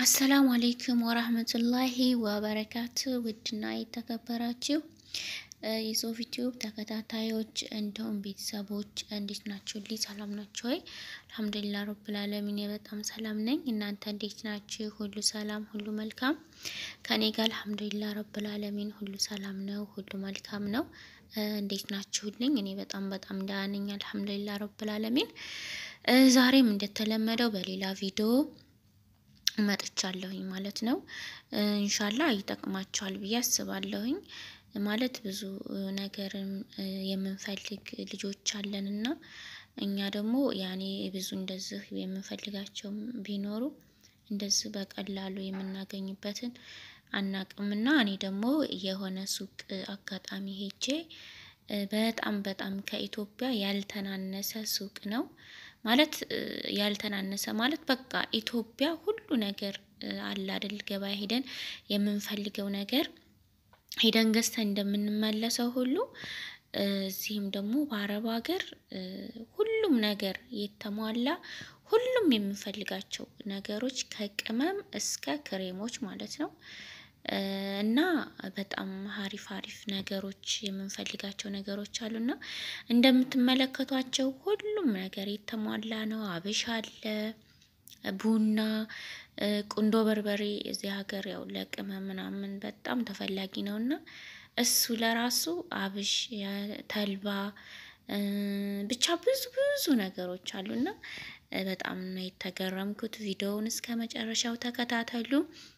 አሰላሙ አሌይኩም ወራህመቱላሂ ወበረካቱ። ውድና የተከበራችሁ የሶፊ ቲዩብ ተከታታዮች እንዲሁም ቤተሰቦች እንዴት ናችሁ? ልይ ሰላም ናችሁ ወይ? አልሐምዱሊላህ ረብል ዓለሚን በጣም ሰላም ነኝ። እናንተ እንዴት ናችሁ? ሁሉ ሰላም፣ ሁሉ መልካም ከኔ ጋር አልሐምዱሊላህ ረብል ዓለሚን ሁሉ ሰላም ነው፣ ሁሉ መልካም ነው። እንዴት ናችሁልኝ? እኔ በጣም በጣም ደህና ነኝ አልሐምዱሊላህ ረብል ዓለሚን። ዛሬም እንደተለመደው በሌላ ቪዲዮ መጥቻለሁኝ ማለት ነው። እንሻላ ይጠቅማቸዋል ብዬ አስባለሁኝ። ማለት ብዙ ነገርም የምንፈልግ ልጆች አለን እና እኛ ደግሞ ያኔ ብዙ እንደዚህ የምንፈልጋቸው ቢኖሩ እንደዚህ በቀላሉ የምናገኝበትን አናቅምና እኔ ደግሞ የሆነ ሱቅ አጋጣሚ ሄጄ በጣም በጣም ከኢትዮጵያ ያልተናነሰ ሱቅ ነው ማለት ያልተናነሰ ማለት በቃ ኢትዮጵያ ሁሉ ነገር አለ አይደል? ገበያ ሄደን የምንፈልገው ነገር ሄደን ገዝተን እንደምንመለሰው ሁሉ እዚህም ደግሞ በአረብ ሀገር ሁሉም ነገር የተሟላ ሁሉም የምንፈልጋቸው ነገሮች ከቅመም እስከ ክሬሞች ማለት ነው እና በጣም ሀሪፍ ሀሪፍ ነገሮች የምንፈልጋቸው ነገሮች አሉና እንደምትመለከቷቸው ሁሉም ነገር የተሟላ ነው። አብሽ አለ፣ ቡና፣ ቁንዶ በርበሬ እዚህ ሀገር ያው ለቅመም ምናምን በጣም ተፈላጊ ነው እና እሱ ለራሱ አብሽ፣ ተልባ ብቻ ብዙ ብዙ ነገሮች አሉና በጣም ነው የተገረምኩት። ቪዲዮውን እስከ መጨረሻው ተከታተሉ።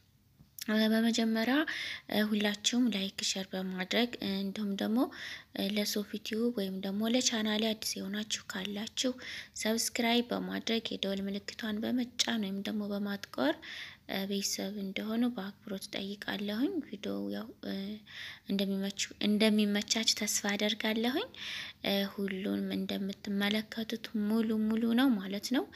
በመጀመሪያ ሁላችሁም ላይክ ሸር በማድረግ እንዲሁም ደግሞ ለሶፊ ቲዩብ ወይም ደግሞ ለቻናሌ አዲስ የሆናችሁ ካላችሁ ሰብስክራይብ በማድረግ የደወል ምልክቷን በመጫን ወይም ደግሞ በማጥቆር ቤተሰብ እንደሆኑ በአክብሮት ጠይቃለሁኝ። ቪዲዮ ያው እንደሚመቻች ተስፋ አደርጋለሁኝ። ሁሉንም እንደምትመለከቱት ሙሉ ሙሉ ነው ማለት ነው።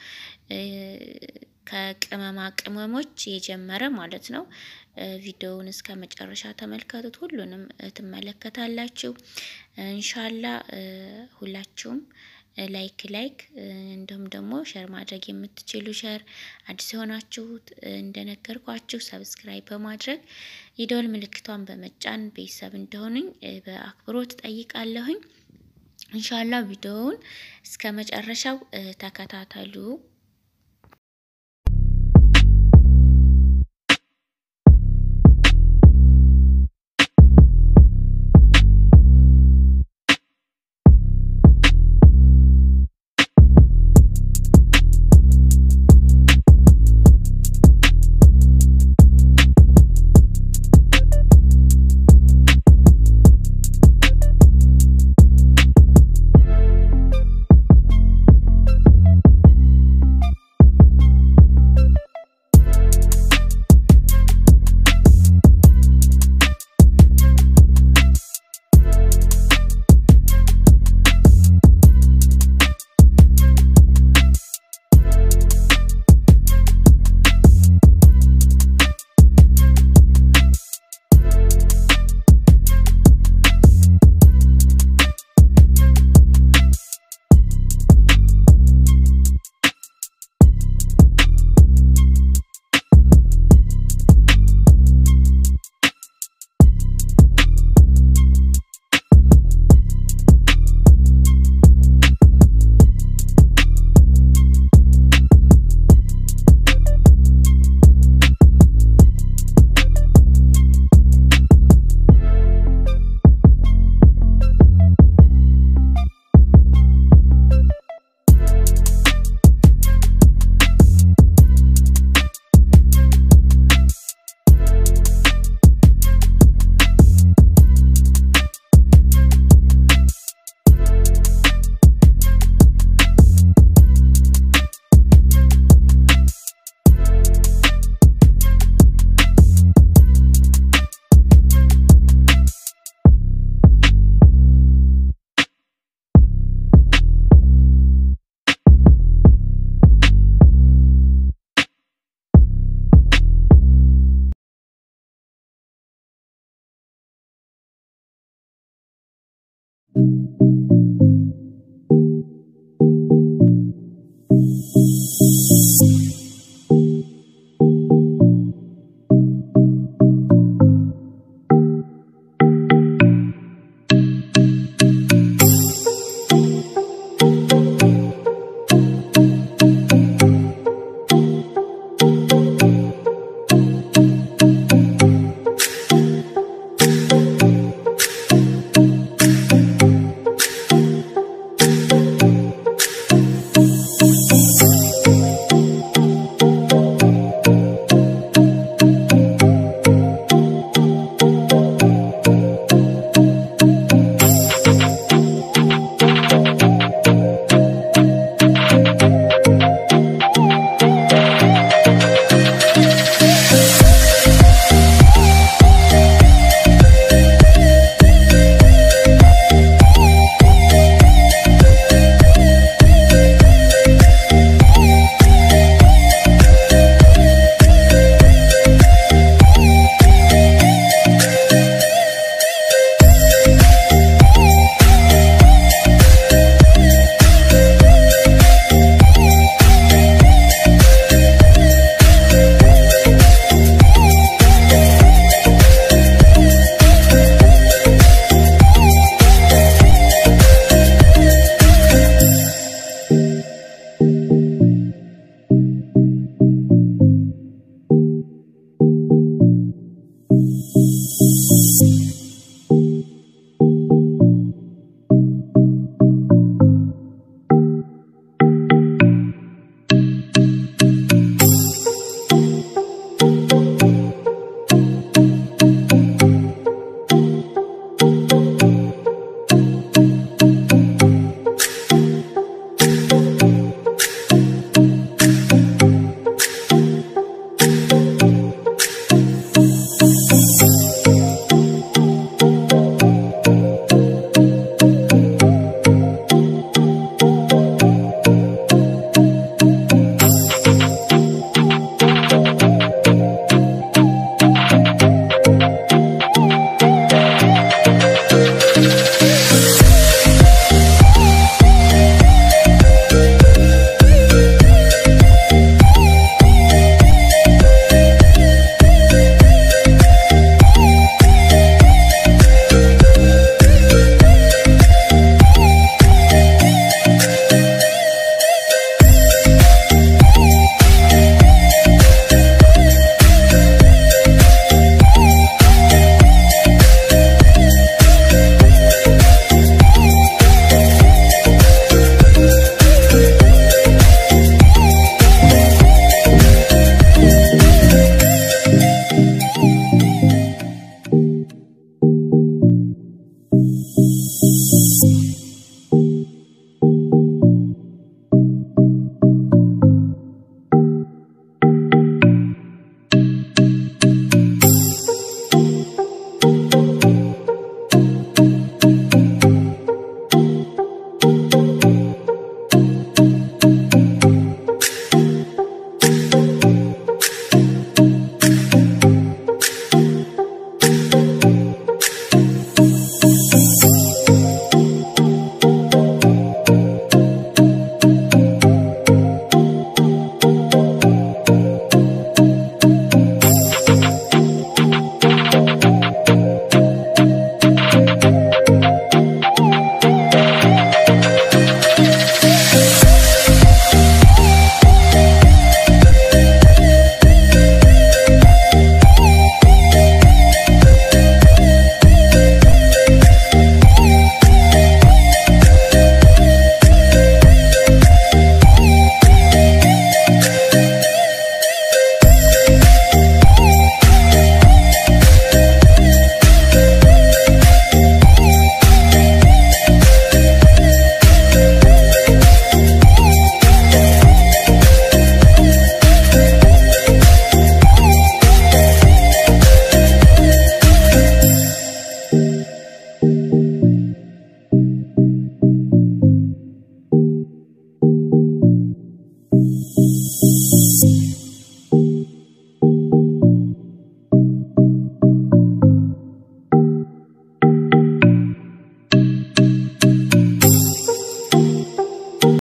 ከቅመማ ቅመሞች የጀመረ ማለት ነው። ቪዲዮውን እስከ መጨረሻ ተመልከቱት፣ ሁሉንም ትመለከታላችሁ። እንሻላ ሁላችሁም ላይክ ላይክ እንዲሁም ደግሞ ሸር ማድረግ የምትችሉ ሸር፣ አዲስ የሆናችሁት እንደነገርኳችሁ ሰብስክራይብ በማድረግ የደወል ምልክቷን በመጫን ቤተሰብ እንደሆኑኝ በአክብሮት ጠይቃለሁኝ። እንሻላ ቪዲዮውን እስከ መጨረሻው ተከታተሉ